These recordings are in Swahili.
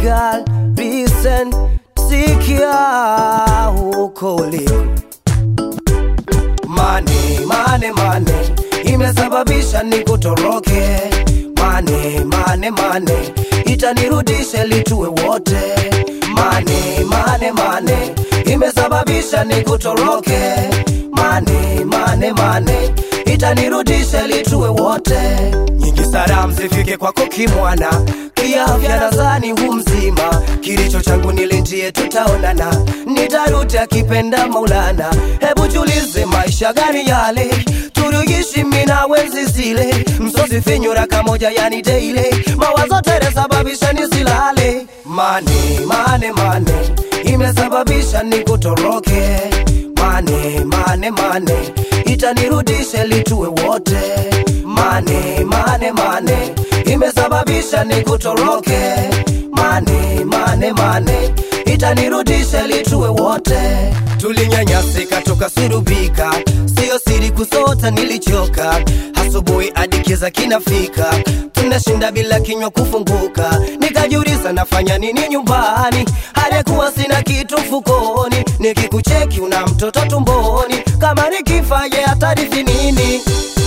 girl, listen, sikia huko uliko. Mane, mane, mane, imesababisha nikutoroke. Mane, mane, mane, itanirudisha litue wote. Mane, mane, mane, imesababisha nikutoroke. Mane, mane, mane, itanirudisha litue wote. Nyingi salamu zifike kwako kimwana, kiafya nadhani hu mzima. Kilicho changu nilinjie, tutaonana, nitarudi akipenda Maulana. Hebu julize maisha gani yale tuliishi mimi na wenzi zile, msosi finyura kamoja, yani daily mawazo tere sababisha nisilale. Mane, mane, mane, imesababisha nikutoroke. Mane, mane, mane, itanirudisha litue wote. Mane, mane, mane, imesababisha nikutoroke. Mane, mane, mane, itanirudisha litue wote. Tulinyanyasika tukasurubika, sio siri kusota, nilichoka asubuhi hadi kiza kinafika, tunashinda bila kinywa kufunguka. Nikajiuliza nafanya nini nyumbani, hadi kuwa sina kitu mfukoni. Nikikucheki una mtoto tumboni, kama nikifa ye atarithi nini?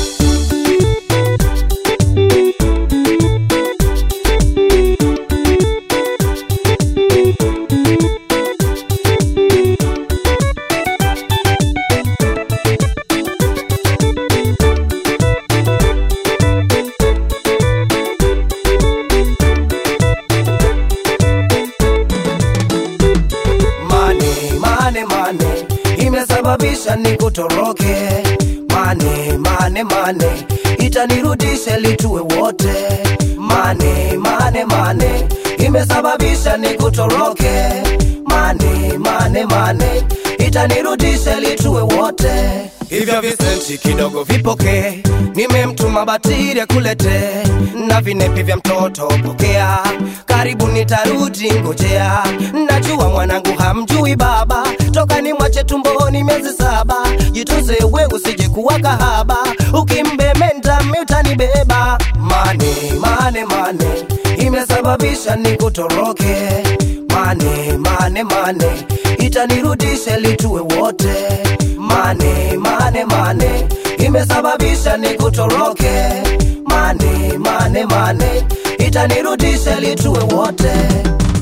Mane, mane, mane, imesababisha nikutoroke. Mane, mane, mane, itanirudisha litue wote. Mane, mane, mane, imesababisha nikutoroke. Mane, mane, mane, itanirudisha litue wote. Hivyo visenti kidogo vipoke, nimemtuma batiri akulete, na vinepi vya mtoto pokea, karibu nitarudi ngojea. Najua mwanangu hamjui baba, toka ni mwache tumboni miezi saba. Jitunze we usije kuwa kahaba, ukimbementa mi utanibeba. Mane, mane, mane, imesababisha nikutoroke. Mane, mane, mane, itanirudisha litue wote. Mane, mane, mane, imesababisha nikutoroke. Mane, mane, mane, itanirudisha litue wote.